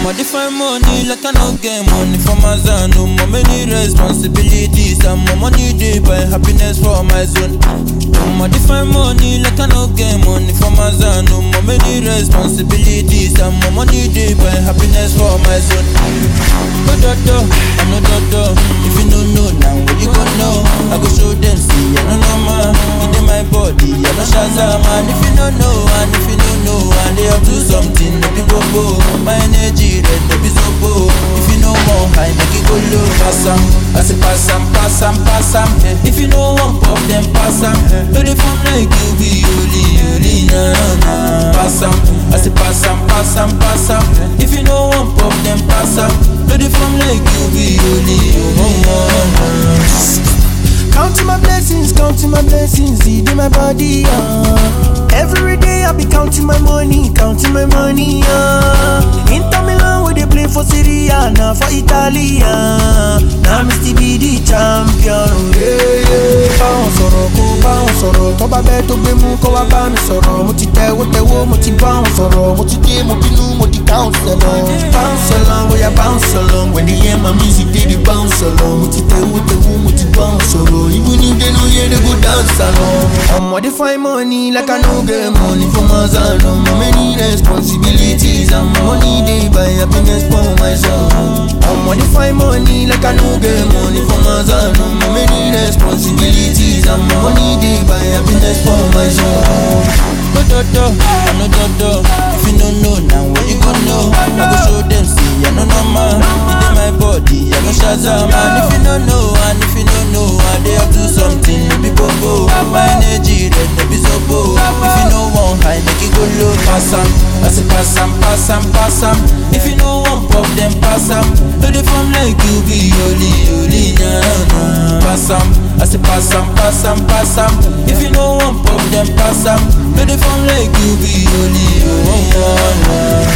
I'ma define money like I no get money for my zone. No more many responsibilities. And more money they buy happiness for my zone. I'ma define money like I no get money for my zone. No more many responsibilities. And more money they buy happiness for my zone. No dodo, I no dodo. If you no know now, what you gon' know? I go show them see, I no know man. It in my body, I no shazam man. If you no know, and if you no know, and they up to something, no be bobo. My energy red, no be sobo. If you know more high, make it go low. Pass 'em, I say pass 'em, pass 'em, pass 'em. If you know one pop, then pass 'em. No they form like you be holy, holy, na na na. Pass 'em, I say pass 'em, pass 'em, pass 'em. If you know one pop, then pass 'em. No they form like you be holy, holy, na na na. Counting my blessings, counting my blessings, it in my body, uh. Every day I be counting my money, counting my money, uh. Inter Milan where they play for Serie A, now for Italy, uh. Now me still be the champion, yeah, yeah. Báwọn sọ̀rọ̀ kó báwọn sọ̀rọ̀, tó bá bẹ́ẹ̀ tó gbé mú kó wá bá mi sọ̀rọ̀. Mo ti tẹ̀wó tẹ̀wó, mo ti báwọn sọ̀rọ̀, mo ti dé, mo bínú, mo di bounce along. Bounce along, bóyá bounce along, when they hear my music, they dey bounce along. Mo ti tẹ̀wó tẹ̀wó, mo ti bounce sọ̀rọ̀, even if they no hear, they go dance along. Ọmọ dey find money like I no get money for my son. Ọmọ many responsibilities, and my money dey buy happiness for my son. Ọmọ dey find money like I no get money for my son. Ọmọ many responsibilities, and my money dey buy happiness for my son. No dodo, I no dodo. If you no know now, what you gon' know? I go show them see, I no know man. It in my body, I go shazam man. If you no know, and if you no know, I dey up to something, no be bobo. My energy red, no be sobo. If you no want high, make it go low. Pass 'em, I say pass 'em, pass 'em, pass 'em. If you no want pop, then pass 'em. No dey form like you be holy, holy, na na. Pass 'em, I say pass 'em, pass 'em, pass 'em. If you no want pop, then pass 'em. No dey form like you be holy, holy, na na.